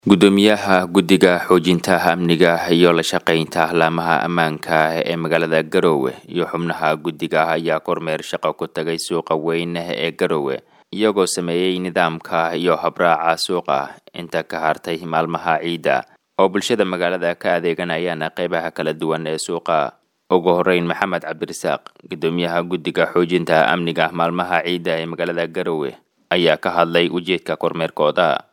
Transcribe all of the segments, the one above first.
gudoomiyaha guddiga xoojinta amniga iyo la shaqaynta laamaha ammaanka ee magaalada garowe iyo xubnaha guddiga ayaa kormeer shaqo ku tagay suuqa weyn ee garowe iyagoo sameeyey nidaamka iyo habraaca suuqa inta ka hartay maalmaha ciidda oo bulshada magaalada ka adeeganayaan qeybaha kala duwan ee suuqa ugu horeyn maxamed cabdirasaaq gudoomiyaha guddiga xoojinta amniga maalmaha ciidda ee magaalada garowe ayaa ka hadlay ujeedka kormeerkooda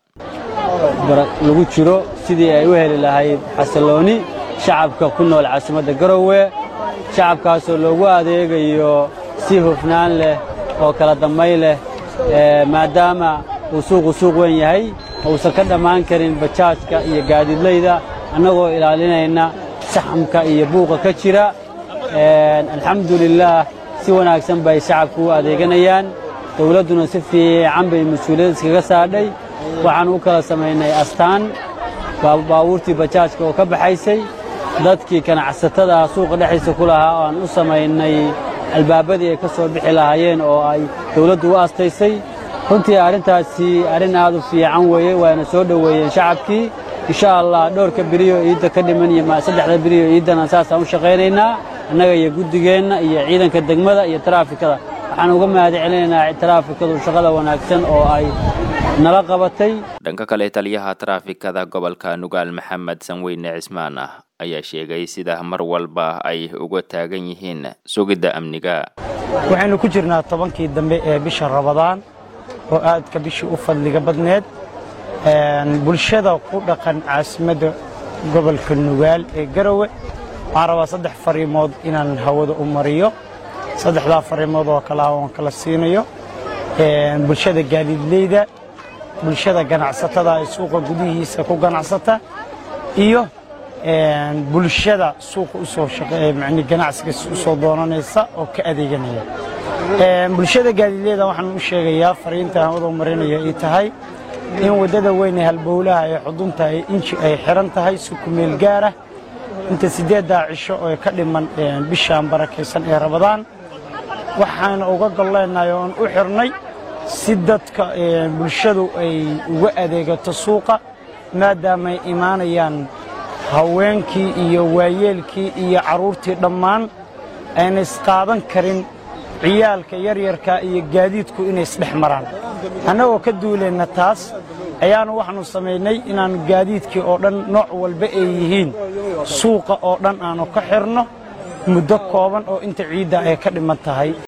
lagu jiro sidii ay u heli lahayd xasillooni shacabka ku nool caasimadda garowe shacabkaasoo loogu adeegayo si hufnaan leh oo kala damay leh maadaama uu suuqu suuq weyn yahay uusan ka dhammaan karin bajaajka iyo gaadiidlayda annagoo ilaalinayna saxamka iyo buuqa ka jira alxamdulilaah si wanaagsan bay shacabku u adeeganayaan dowladduna si fiican bay mas-uuliyad iskaga saadhay waxaan u kala samaynay astaan baabuurtii bajaajka oo ka baxaysay dadkii ganacsatada suuqa dhexdiisa ku lahaa oo aan u samaynay albaabadii ay ka soo bixi lahaayeen oo ay dawladdu u astaysay runtii arrintaasi arrin aad u fiican weeye waana soo dhoweeyeen shacabkii insha allah dhowrka beriyo iidda ka dhiman iyo saddexda beriyo iiddana saasaan u shaqaynaynaa annaga iyo guddigeenna iyo ciidanka degmada iyo taraafikada waxaan uga mahad celinaynaa taraafikadu shaqada wanaagsan oo ay nala qabatay dhanka kale taliyaha taraafikada gobolka nugaal maxamed sanweyne cismaan ah ayaa sheegay sida mar walba ay uga taagan yihiin sugidda amniga waxaynu ku jirnaa tobankii dambe ee bisha rabadaan oo aadka bishii u fadliga badneed bulshada ku dhaqan caasimadda gobolka nugaal ee garowe waxaan rabaa saddex fariimood inaan hawada u mariyo saddexdaa fariimood oo kale oon kala siinayo bulshada gaadiidleyda bulshada ganacsatada ee suuqa gudihiisa ku ganacsata iyo bulshada suuqa usoo mani ganacsiga usoo doonanaysa oo ka adeeganaya bulshada gaadiidleyda waxaan u sheegayaa fariinta hawada u marinaya ay tahay in waddada weyn ee halbowlaha ee xudunta ee inji ay xihan tahay si kumeel gaarah inta siddeeddaa cisho oo ka dhiman bishaan barakaysan ee rabadaan waxaana uga golleenahay oon u xirnay si dadka bulshadu ay uga adeegato suuqa maadaamaay imaanayaan haweenkii iyo waayeelkii iyo carruurtii dhammaan ayna isqaadan karin ciyaalka yaryarka iyo gaadiidku inay isdhex maraan annagoo ka duulayna taas ayaanu waxaannu samaynay inaannu gaadiidkii oo dhan nooc walba ay yihiin suuqa oo dhan aannu ka xirno muddo kooban oo inta ciidda ay ka dhiman tahay